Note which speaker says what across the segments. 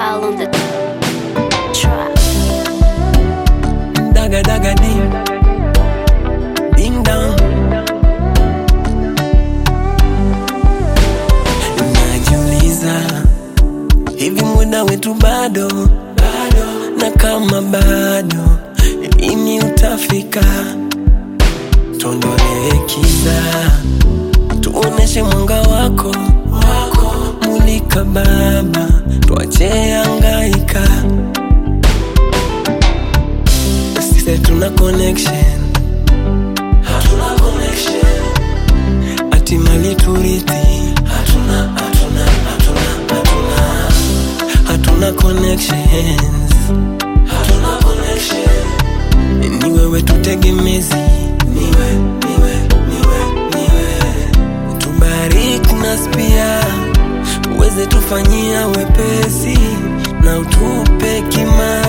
Speaker 1: Val on the track.
Speaker 2: Daga daga ding Ding dong Najiuliza Hivi muda wetu bado bado Na kama bado Lini utafika Tuondolee kiza Tuoneshe mwanga wako wako Mulika baba Tuache angaika sisi hatuna connection, hatuna connection, ati mali turithi, hatuna, hatuna, hatuna, hatuna, hatuna connections, hatuna connection, ni wewe tutegemezi, niwe, niwe, niwe, niwe, tubariki nas pia uweze tufanyia wepesi na utupe kima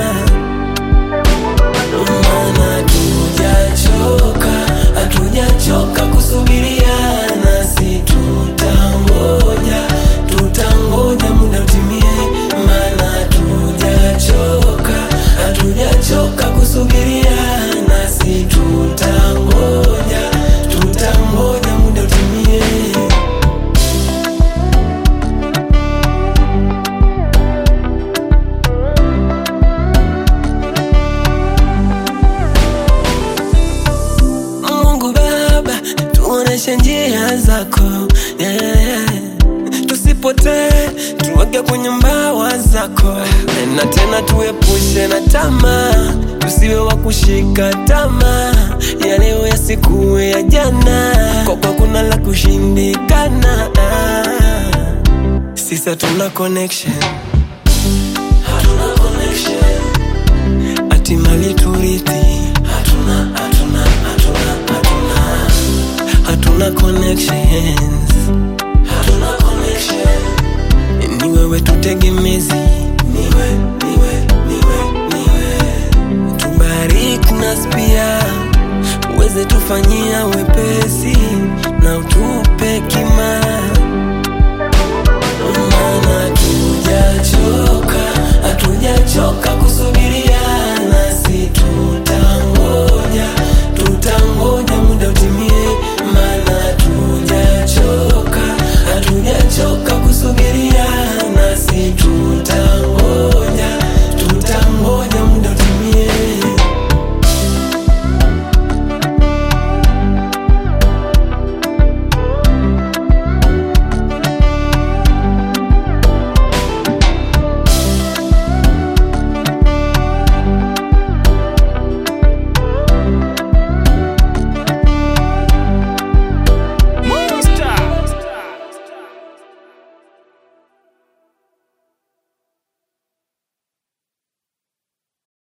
Speaker 2: maana hatujachoka, hatujachoka kusubiriana, si tutangoja, tutangoja muda utimie, maana hatujachoka, hatujachoka kusubiriana, si tutangoja, tutangoja muda utimie. Mungu Baba, tuoneshe njia zako yeah. Tusipotee, tuweke kwenye mbawa zako na tena tuepushe na tamaa, tusiwe wa kushika tamaa ya leo yasikuwe ya jana, kwa kuwa kuna la kushindikana. Sisi hatuna connection, hatuna connection ati mali turithi hatuna, hatuna, hatuna, hatuna, hatuna connections, hatuna connection. Ni wewe tutegemezi, niwe, niwe, niwe, niwe, tubariki nas pia uweze tufanyia wepesi na utu